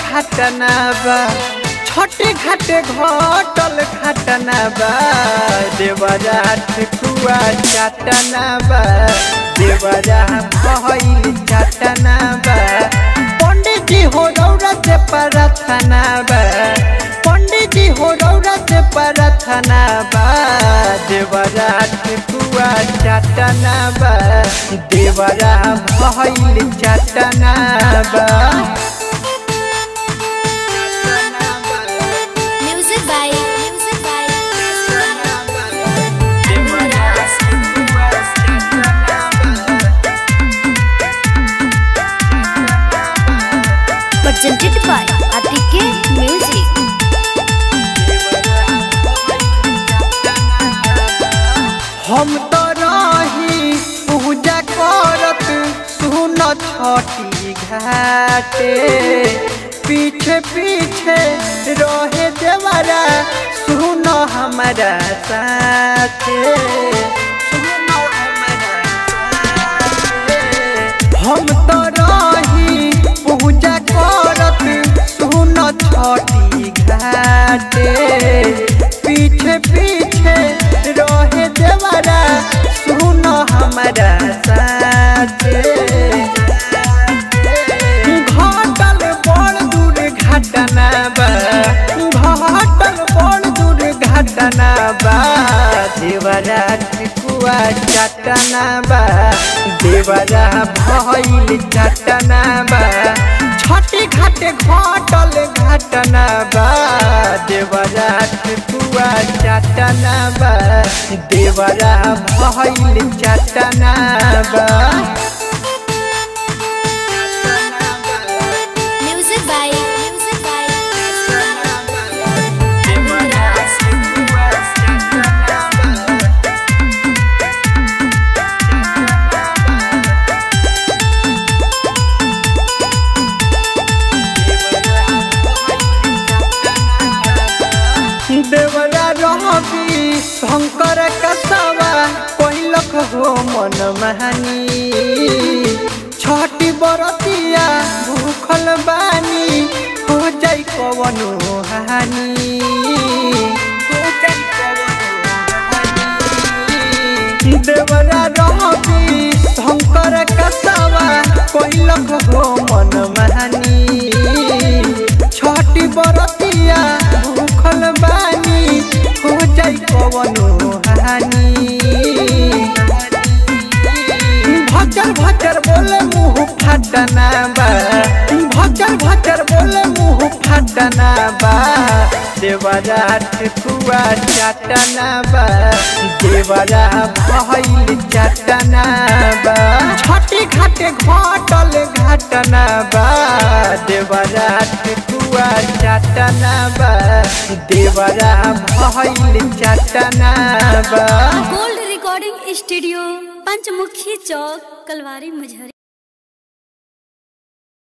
घटना बा छोटे घाटे घटल घटना बा देवरा ठेकुआ चटना बा देवरा भइल चटना बा पंडित जी हो रौरा से प्रार्थना बा पंडित जी हो रौरा से प्रार्थना बा देवरा ठेकुआ चटना बा देवरा भइल चटना बा Music by Music by presented by ATK Music. हम तो रही पूजा करत सुन छठी घाटे पीछे पीछे रहे देवरा सुन हमारा साथे सुन हमारा साथे। हम तो रही पूजा करत सुन छठी घाटे पीछे पीछे रहे देवरा सुन हमारा साथे घटल बड़ दूर घटना बा घटल बड़ दूर घटना बा देवरा ठेकुआ चटना बा देवरा भइल चटना बा छठी घाटे घटल घटना बा देवरा ठेकुआ चटना बा देवरा भइल चटना बा Music by Music by देवरा रहबी शंकर कसवा कैलक हो मन महानी छठी बरतिया भूखल बानी हो जाई कवनो हानि हो जाई कवनो हानि। देवरा रहबी शंकर कसवा कैलक हो मन महानी छठी बरतिया भूखल बानी हो जाई कवनो हानि भचर भचर बोले मुँह फटना बा भचर भचर बोले मुँह फटना बा देवरा ठेकुआ चटना बा देवरा भइल चटना बा छठी घाटे घटल घटना बा देवरा ठेकुआ चटना बा देवरा भइल चटना बा gold recording studio Panchmukhi Chowk Kalwari मुझरी